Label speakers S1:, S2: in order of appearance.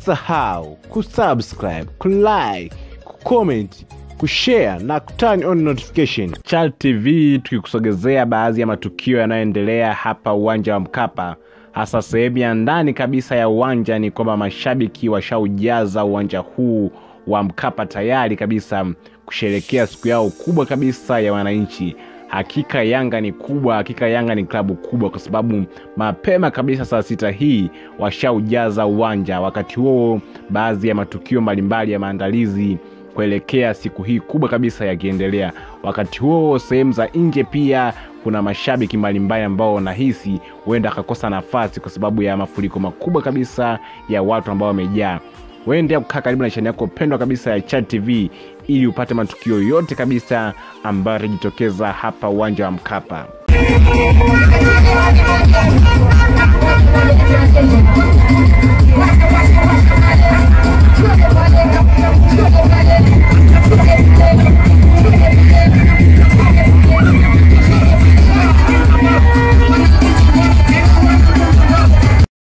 S1: Usisahau kusubscribe, kulike, kucomment, kushare na kuturn on notification. Chal TV tukikusogezea baadhi ya matukio yanayoendelea hapa uwanja wa Mkapa, hasa sehemu ya ndani kabisa ya uwanja. Ni kwamba mashabiki washaujaza uwanja huu wa Mkapa tayari kabisa kusherekea siku yao kubwa kabisa ya wananchi. Hakika Yanga ni kubwa, hakika Yanga ni klabu kubwa, kwa sababu mapema kabisa saa sita hii washaujaza uwanja. Wakati huo baadhi ya matukio mbalimbali ya maandalizi kuelekea siku hii kubwa kabisa yakiendelea. Wakati huo sehemu za nje pia kuna mashabiki mbalimbali ambao wanahisi huenda akakosa nafasi kwa sababu ya mafuriko makubwa kabisa ya watu ambao wamejaa. Waendelea kukaa karibu na chaneli yako pendwa kabisa ya Chat TV ili upate matukio yote kabisa ambayo yatajitokeza hapa uwanja wa Mkapa.